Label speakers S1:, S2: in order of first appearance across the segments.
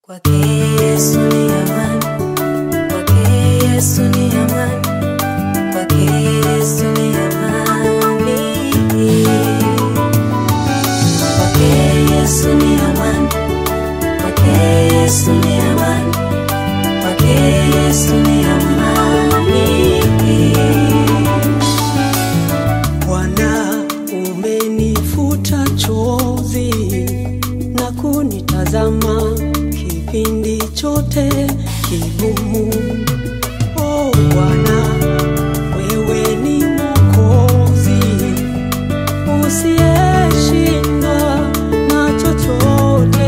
S1: Kwake Yesu ni amani, kwake Yesu ni amani, kwake Yesu ni amani. Kwake Yesu ni amani, kwake Yesu ni amani, kwake Yesu ni amani.
S2: Bwana, umenifuta chozi na kunitazama kipindi chote kigumu. Oh Bwana, wewe ni Mwokozi usiyeshindwa na chochote.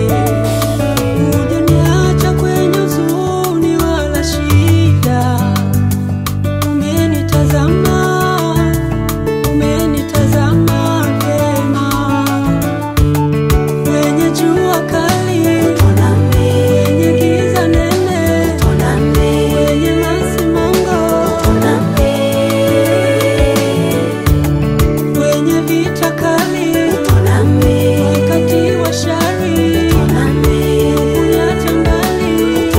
S2: Hujaniacha kwenye huzuni wala shida, umenitazama umenitazama vyema kwenye jua kali, kwenye giza nene, kwenye masimango, kwenye vita kali, wakati wa shari, kuniacha mbali.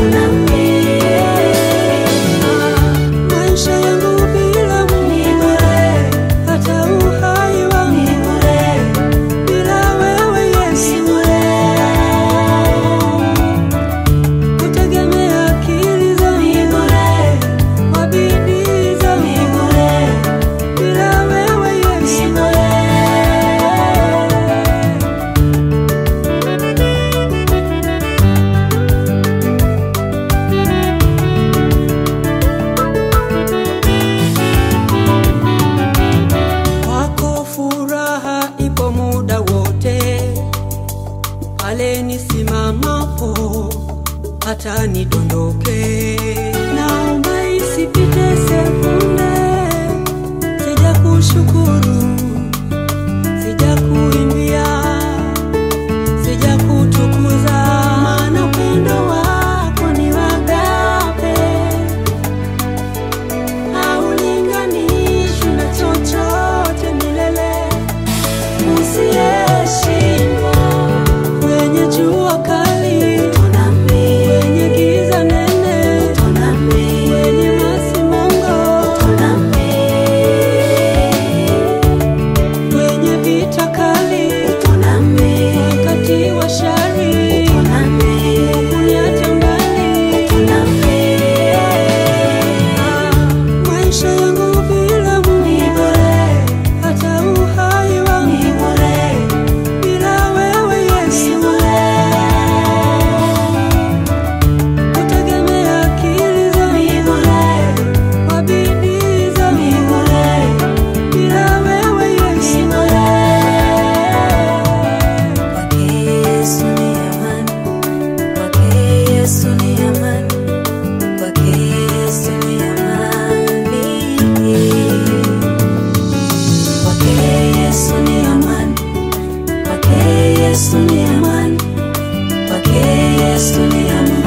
S2: Maisha yangu bila Mungu, hata uhai wangu bila wewe Yesu, kutegemea akili zangu kwa bidii zangu bila wewe Yesu. Kwako furaha ipo muda wote, pale nisimamapo hata nidondoke. Naomba isipite sekunde, sija kushukuru, sija kuimbia, sija kutukuza, maana upendo wako ni wagape haulinganishwi na chochote milele, usiyeshindwa kwenye jua kali, kwenye giza nene, kwenye masimango, kwenye vita kali, wakati wa shari, kuniacha mbali. Maisha yangu bila Mungu, hata uhai wangu bila wewe Yesu, kutegemea akili zangu kwa bidii zangu bila wewe Yesu.
S1: Kwake Yesu ni amani, kwake Yesu ni amani, kwake Yesu ni amani. Kwake Yesu ni amani, kwake Yesu ni amani, kwake Yesu ni amani.